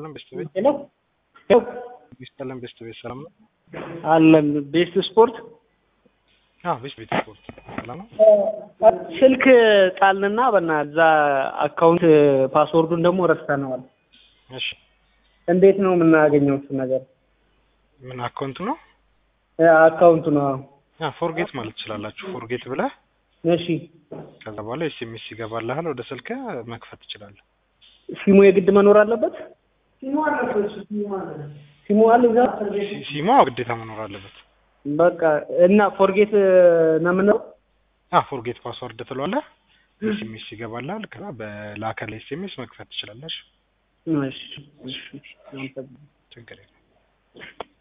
ይስጥልን ቤስት ቤት ሄሎ ሄሎ ይስጥልን ቤስት ቤት ሰላም ነው? አለን ቤስት ስፖርት አዎ ቤስት ቤት ስፖርት ሰላም ነው? ስልክ ጣልንና በና እዛ አካውንት ፓስወርዱን ደግሞ ረስተነዋል። እሺ እንዴት ነው የምናገኘው እሱ ነገር? ምን አካውንት ነው? አካውንቱ ነው። አ ፎርጌት ማለት ትችላላችሁ። ፎርጌት ብለህ እሺ ከዛ በኋላ ኤስኤምኤስ ይገባልሃል ወደ ስልክ መክፈት ትችላለህ። ሲሙ የግድ መኖር አለበት። ሲሙ አለ እዛ። ሲ- ሲሟ ግዴታ መኖር አለበት። በቃ እና ፎርጌት ነው የምንለው። አ ፎርጌት ፓስወርድ ትለዋለህ። ኤስኤምኤስ ይገባልሃል። ከዛ በላከል ኤስኤምኤስ መክፈት ትችላለሽ። እሺ እሺ እሺ። ችግር የለም።